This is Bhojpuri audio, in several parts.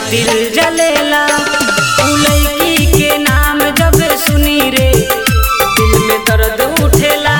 दिल जलेला उ लड़की के नाम जब सुनी रे दिल में दर्द उठेला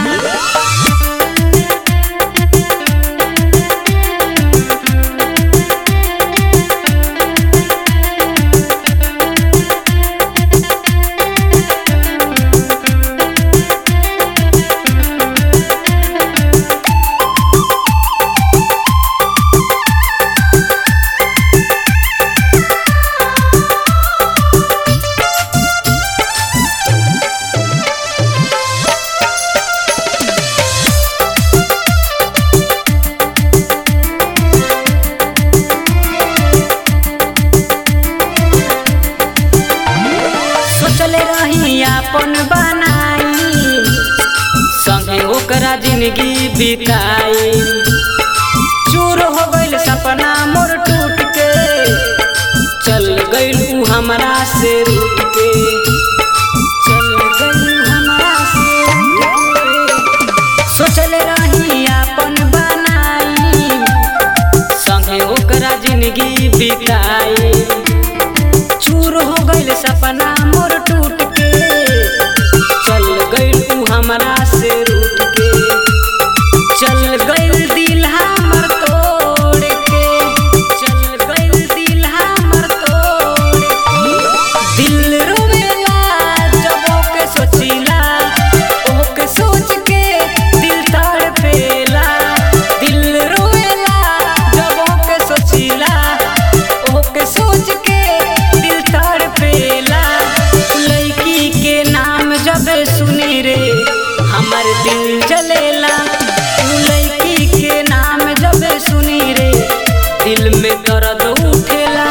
सोचले रही अपन बनाई संगे ओकरा जिंदगी बिताई चूर हो गइल सपना मोर टूट के चल गइल उ हमरा से रूठ के चल गइल उ हमरा से रूठ के सोचले रही अपन बनाई संगे ओकरा जिंदगी बिताई चूर हो गइल सपना मोर टूट के चल गइल उ हमरा से रूठ के चल गइल दिल हमर तोड़ के चल गइल दिल हमर तोड़ के दिल रोवेला जब ओके सोचिला ओके सोच के दिल तड़पेला दिल रोवेला जब ओके सोचिला ओके सोच के दिल तड़पेला लड़की के नाम जब सुनी रे हमर दिल जलेला उ लड़की के नाम जब सुनी रे दिल में दर्द उठेला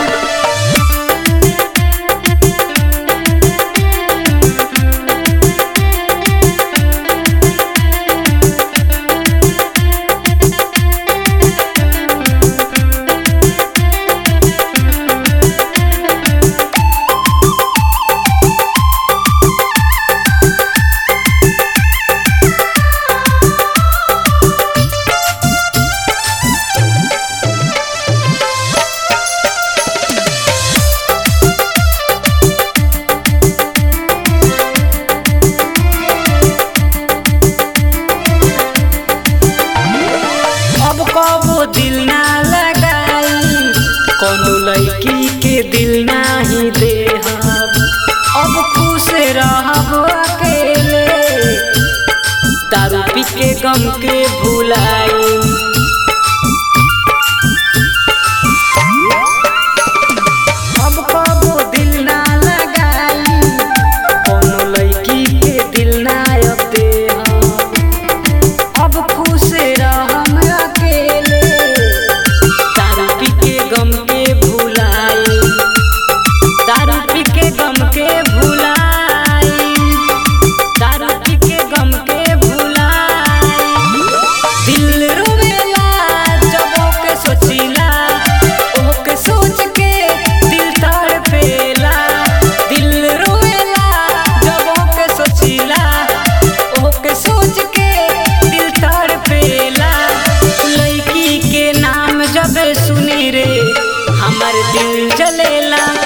अब कबो दिल ना लगाई कोनो लड़की के दिल नाही देहब अब खुश रहब अकेले दारू पी के गम के भुलाई अब कबो दिल ना लगाई कोनो लड़की के दिल ना अब देहब अब खुश रहम अकेले दारू पी के गम के भुलाई दारू पी के गम के भुलाई दारू पी के गम के भुलाई दिल रोवेला जब ओके सोचिला ओके सोच के दिल तड़पेला दिल रोवेला जब ओके सोचिला ओके सोच के दिल तड़पेला लड़की के नाम जब सुनी रे हमर दिल जलेला